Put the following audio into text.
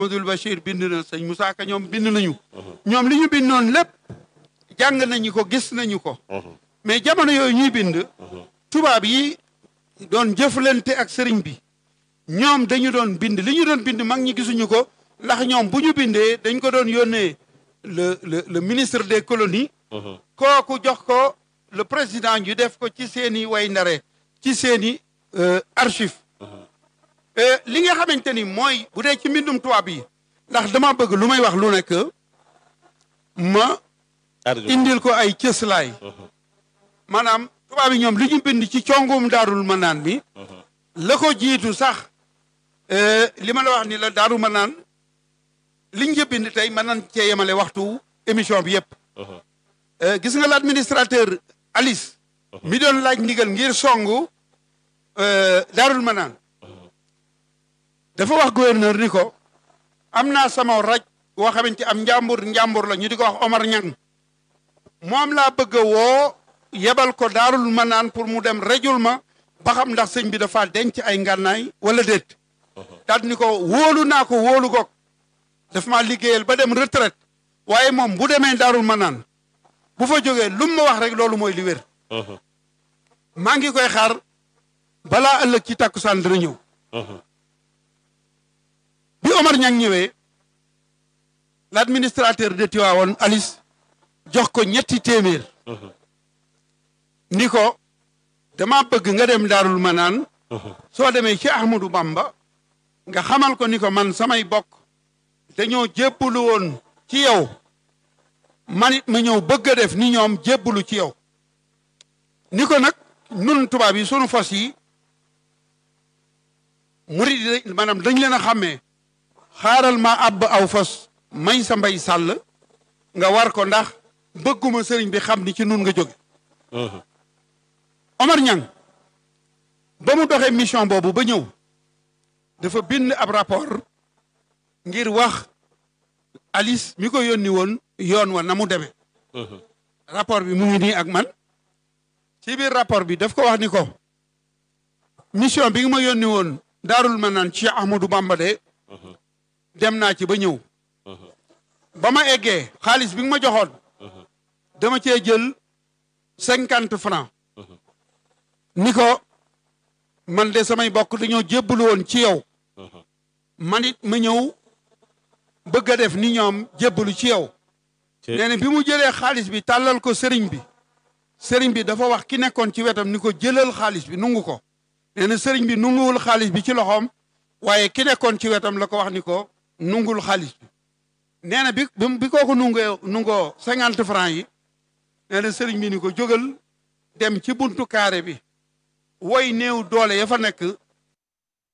Modou Bachir bind na sëñ Moussa Ka ñoom bind nañu ñoom li ñu bindoon lépp jàng nañu ko gis nañu ko mais jamono yooyu ñuy bind tubaab yi doon jëflante ak sëriñ bi ñoom dañu doon bind li ñu doon bind mag ñi gisuñu ko ndax ñoom bu ñu bindee dañ ko doon yónnee le le le ministre des colonies kooku jox ko le président ñu def ko ci seeni way ndare ci seeni archive li nga xamante ni mooy bu dee ci mbindum tubaab yi ndax dama bëgg lu may wax lu nekk ma indil ko ay cëslaay maanaam tubaab yi ñoom li ñu bind ci congum daarul manaan bi la ko jiitu sax li ma la wax ni la daaru manaan liñ ca bind tey mën nañ cee yemale waxtu émission bi yëpp gis nga l'administrateur Alice mi doon laaj ndigal ngir songu daarul manaan dafa wax gouverneur ni ko am naa sama raj boo xamante am njàmbur njàmbur la ñu di ko wax Omar Ñang moom laa bëgg a woo yebal ko daarul manaan pour mu dem rejul ma ba xam ndax sëñ bi dafa denc ay ngànnaay wala déet daal ni ko wóolu naa ko wóolu goog daf maa liggéeyal ba dem retraite waaye moom bu demee daarul manaan bu fa jógee lu mu ma wax rek loolu mooy li wér maa ngi koy xaar balaa ëllëg ci takkusaan dina ñëw bi Omar Ñang ñëwee l'administrateur de Tivaouane Alice jox ko ñetti téeméer ni ko dama bëgg nga dem daarul manaan soo demee ci Ahmadou Bamba nga xamal ko ni ko man samay bokk dañoo jébbalu woon ci yow man it ma ñëw bëgg a def ni ñoom jébbalu ci yow ni ko nag nun tubaab yi sunu fas yi murid yi maanaam dañ leen a xàmmee xaaral ma àbb aw fas may sa mbay sàll nga war ko ndax bëgguma sëriñ bi xam ni ci nun nga jóge Omar Ñang ba mu doxee mission boobu ba ñëw dafa bind ab rapport ngir wax Alice mi ko yónni woon yoon wa na mu demee rapport bi mu ngi nii ak man ci biir rapport bi daf ko wax ni ko mission bi nga ma yónni woon daarul ma naan ci Ahmadou Bamba de dem naa ci ba ñëw ba ma eggee xaalis bi nga ma joxoon dama cee jël cinquante francs ni ko man de samay bokk dañoo jébbalu woon ci yow man it ma ñëw bëgg a def ni ñoom jébbalu ci yow nee na bi mu jëlee xaalis bi tàllal ko sëriñ bi sëriñ bi dafa wax ki nekkoon ci wetam ni ko jëlal xaalis bi nungu ko nee na sëriñ bi nunguwul xaalis bi ci loxoom waaye ki nekkoon ci wetam la ko wax ni ko nungul xaalis bi nee na bi bi kooku nungoo nungoo cinquante francs yi nee na sëriñ bi ni ko jógal dem ci buntu carré bi woy néew doole ya fa nekk